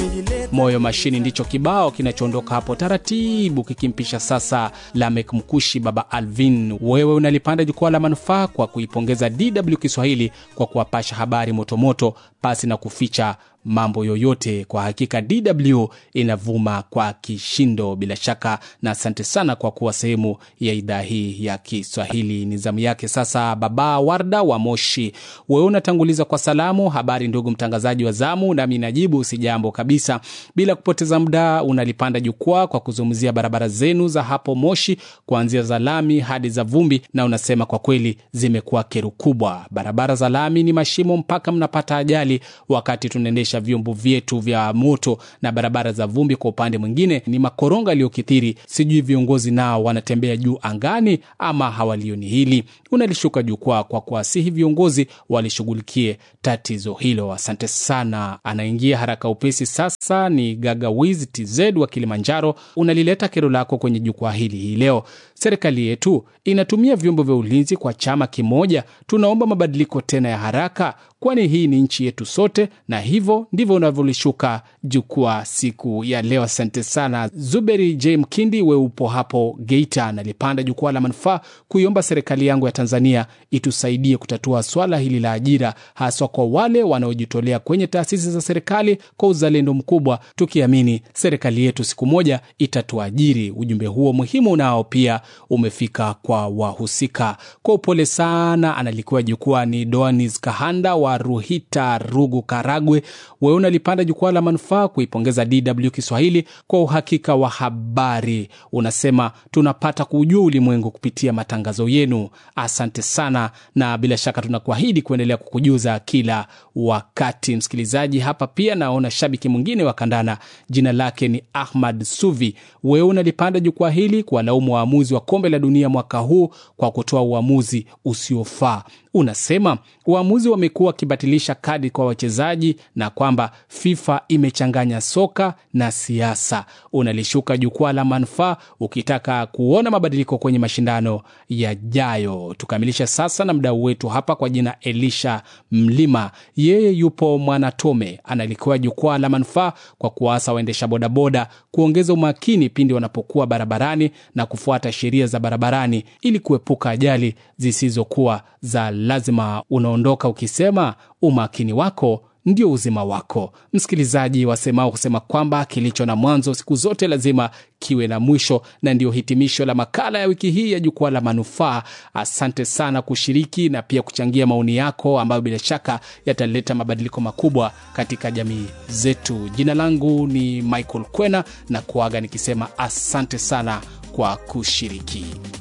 Moyo Mashini ndicho kibao kinachoondoka hapo taratibu kikimpisha sasa Lamek Mkushi, Baba Alvin. Wewe unalipanda jukwaa la manufaa kwa kuipongeza DW Kiswahili kwa kuwapasha habari motomoto pasi na kuficha mambo yoyote. Kwa hakika DW inavuma kwa kishindo bila shaka, na asante sana kwa kuwa sehemu ya idhaa hii ya Kiswahili. Ni zamu yake sasa, Baba Warda wa Moshi. Wewe unatanguliza kwa salamu. Habari ndugu mtangazaji wa zamu, nami najibu si jambo kabisa. Bila kupoteza muda, unalipanda jukwaa kwa kuzungumzia barabara zenu za hapo Moshi, kuanzia za lami hadi za vumbi, na unasema kwa kweli zimekuwa kero kubwa. Barabara za lami ni mashimo mpaka mnapata ajali wakati tunaendesha vyombo vyetu vya moto, na barabara za vumbi kwa upande mwingine ni makoronga yaliyokithiri. Sijui viongozi nao wanatembea juu angani ama hawalioni hili. Unalishuka jukwaa kwa kuwasihi viongozi walishughulikie tatizo hilo. Asante sana. Anaingia haraka upesi sasa ni Gagawiz TZ wa Kilimanjaro. Unalileta kero lako kwenye jukwaa hili hii leo. Serikali yetu inatumia vyombo vya ulinzi kwa chama kimoja. Tunaomba mabadiliko tena ya haraka, kwani hii ni nchi yetu sote, na hivyo ndivyo unavyolishuka jukwaa siku ya leo. Asante sana. Zuberi J Mkindi, we upo hapo Geita, nalipanda jukwaa la manufaa kuiomba serikali yangu ya Tanzania itusaidie kutatua swala hili la ajira, haswa kwa wale wanaojitolea kwenye taasisi za serikali kwa uzalendo mkubwa, tukiamini serikali yetu siku moja itatuajiri. Ujumbe huo muhimu nao pia umefika kwa wahusika. Kwa upole sana, analikuwa jukwaa ni Doanis Kahanda wa Ruhita, Rugu, Karagwe. Wewe unalipanda jukwaa la manufaa kuipongeza DW Kiswahili kwa uhakika wa habari. Unasema tunapata kujua ulimwengu kupitia matangazo yenu. Asante sana, na bila shaka tunakuahidi kuendelea kukujuza kila wakati. Msikilizaji, hapa pia naona shabiki mwingine wa kandana, jina lake ni Ahmad Suvi. Wewe unalipanda jukwaa hili kuwalaumu waamuzi wa kombe la dunia mwaka huu kwa kutoa uamuzi usiofaa. Unasema waamuzi wamekuwa wakibatilisha kadi kwa wachezaji na kwamba FIFA imechanganya soka na siasa. Unalishuka jukwaa la manufaa ukitaka kuona mabadiliko kwenye mashindano yajayo. Tukamilisha sasa na mdau wetu hapa kwa jina Elisha Mlima, yeye yupo Mwanatome, analikuwa jukwaa la manufaa kwa kuwaasa waendesha bodaboda kuongeza umakini pindi wanapokuwa barabarani na kufuata sheria za barabarani ili kuepuka ajali zisizokuwa za lazima. Unaondoka ukisema umakini wako ndio uzima wako. Msikilizaji, wasemao kusema kwamba kilicho na mwanzo siku zote lazima kiwe na mwisho, na ndio hitimisho la makala ya wiki hii ya jukwaa la manufaa. Asante sana kushiriki na pia kuchangia maoni yako ambayo bila shaka yataleta mabadiliko makubwa katika jamii zetu. Jina langu ni Michael Kwena na kuaga nikisema asante sana kwa kushiriki.